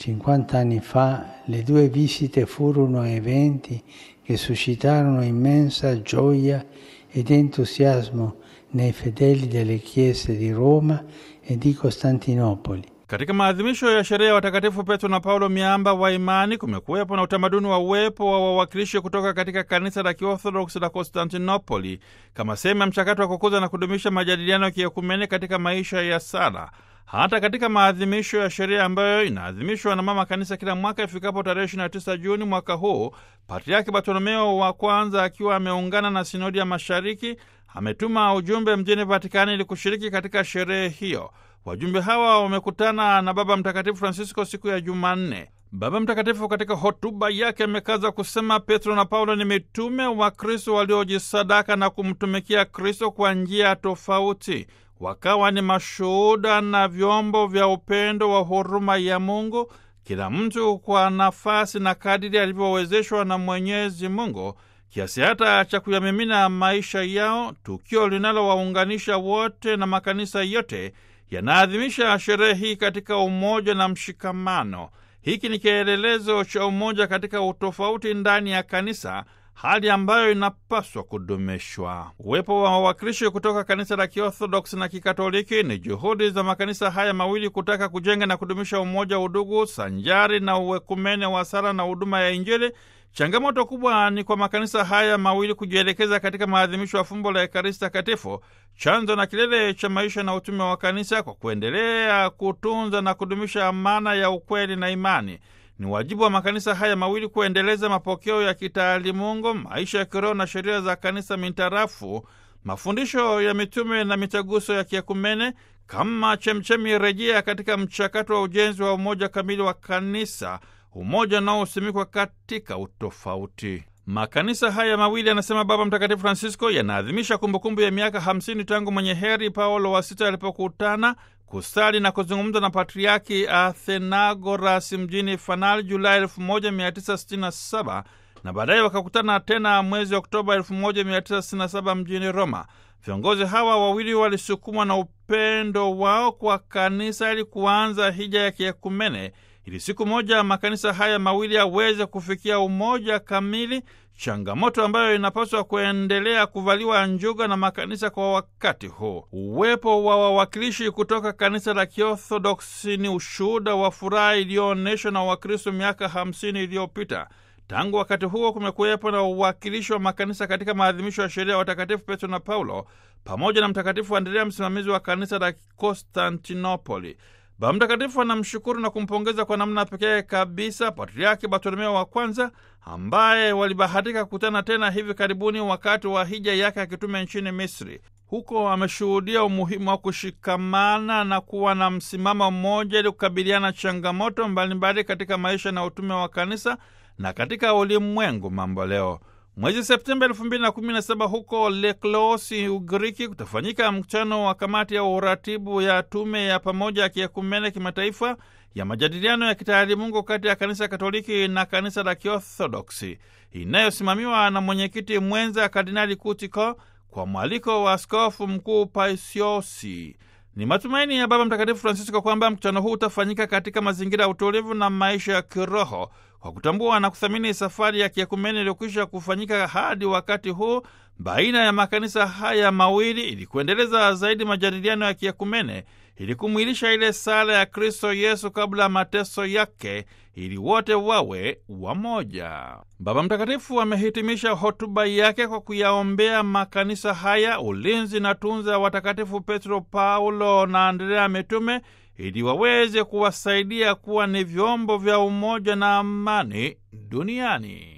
50 anni fa le due visite furono eventi che suscitarono immensa gioia ed entusiasmo nei fedeli delle chiese di Roma e di Costantinopoli. Katika maadhimisho ya sherehe ya watakatifu Petro na Paulo miamba wa imani, kumekuwepo na utamaduni wa uwepo wa wawakilishi kutoka katika kanisa la Kiorthodoksi la Konstantinopoli kama sehemu ya mchakato wa kukuza na kudumisha majadiliano ya kiekumene katika maisha ya sala. Hata katika maadhimisho ya sherehe ambayo inaadhimishwa na mama kanisa kila mwaka ifikapo tarehe 29 Juni mwaka huu, Patriaki Bartolomeo wa kwanza akiwa ameungana na sinodi ya mashariki ametuma ujumbe mjini Vatikani ili kushiriki katika sherehe hiyo. Wajumbe hawa wamekutana na Baba Mtakatifu Francisco siku ya Jumanne. Baba Mtakatifu katika hotuba yake amekaza kusema Petro na Paulo ni mitume wa Kristo waliojisadaka na kumtumikia Kristo kwa njia tofauti, wakawa ni mashuhuda na vyombo vya upendo wa huruma ya Mungu, kila mtu kwa nafasi na kadiri alivyowezeshwa na Mwenyezi Mungu kiasi hata cha kuyamimina maisha yao, tukio linalowaunganisha wote na makanisa yote yanaadhimisha sherehe hii katika umoja na mshikamano. Hiki ni kielelezo cha umoja katika utofauti ndani ya kanisa, hali ambayo inapaswa kudumishwa. Uwepo wa wawakilishi kutoka kanisa la Kiorthodoksi na Kikatoliki ni juhudi za makanisa haya mawili kutaka kujenga na kudumisha umoja, udugu sanjari na uwekumene wa sala na huduma ya Injili. Changamoto kubwa ni kwa makanisa haya mawili kujielekeza katika maadhimisho ya fumbo la Ekaristi Takatifu, chanzo na kilele cha maisha na utume wa kanisa, kwa kuendelea kutunza na kudumisha amana ya ukweli na imani. Ni wajibu wa makanisa haya mawili kuendeleza mapokeo ya kitaalimungu, maisha ya kiroho na sheria za kanisa mintarafu mafundisho ya mitume na mitaguso ya kiekumene kama chemchemi rejea katika mchakato wa ujenzi wa umoja kamili wa kanisa, umoja unaosimikwa katika utofauti. Makanisa haya mawili, anasema Baba Mtakatifu Francisco, yanaadhimisha kumbukumbu ya miaka 50 tangu mwenye heri Paulo wa Sita alipokutana kusali na kuzungumza na Patriaki Athenagoras mjini Fanal Julai 1967 na baadaye wakakutana tena mwezi Oktoba 1967 mjini Roma. Viongozi hawa wawili walisukumwa na upendo wao kwa kanisa ili kuanza hija ya kiekumene ili siku moja makanisa haya mawili yaweze kufikia umoja kamili, changamoto ambayo inapaswa kuendelea kuvaliwa njuga na makanisa kwa wakati huu. Uwepo wa wawakilishi kutoka kanisa la Kiorthodoksi ni ushuhuda wa furaha iliyoonyeshwa na Wakristo miaka hamsini iliyopita. Tangu wakati huo kumekuwepo na uwakilishi wa makanisa katika maadhimisho ya sheria ya watakatifu Petro na Paulo pamoja na Mtakatifu Andrea, msimamizi wa kanisa la Konstantinopoli. Baba Mtakatifu anamshukuru na kumpongeza kwa namna pekee kabisa Patriaki Bartolomeo wa kwanza ambaye walibahatika kukutana tena hivi karibuni wakati wa hija yake ya kitume nchini Misri. Huko ameshuhudia umuhimu wa kushikamana na kuwa na msimamo mmoja ili kukabiliana changamoto mbalimbali katika maisha na utume wa kanisa na katika ulimwengu mambo leo. Mwezi Septemba 2017 huko Leklosi, Ugiriki, kutafanyika mkutano wa kamati ya uratibu ya tume ya pamoja ya kiekumene kimataifa ya majadiliano ya kitaalimungu kati ya kanisa Katoliki na kanisa la Kiorthodoksi inayosimamiwa na mwenyekiti mwenza Kardinali Kutiko kwa mwaliko wa askofu mkuu Paisiosi. Ni matumaini ya Baba Mtakatifu Francisco kwamba mkutano huu utafanyika katika mazingira ya utulivu na maisha ya kiroho kwa kutambua na kuthamini safari ya kiekumeni iliyokwisha kufanyika hadi wakati huu baina ya makanisa haya mawili ili kuendeleza zaidi majadiliano ya kiekumene ili kumwilisha ile sala ya Kristo Yesu kabla ya mateso yake ili wote wawe wamoja. Baba Mtakatifu amehitimisha hotuba yake kwa kuyaombea makanisa haya ulinzi na tunza watakatifu Petro, Paulo na Andrea mitume ili waweze kuwasaidia kuwa ni vyombo vya umoja na amani duniani.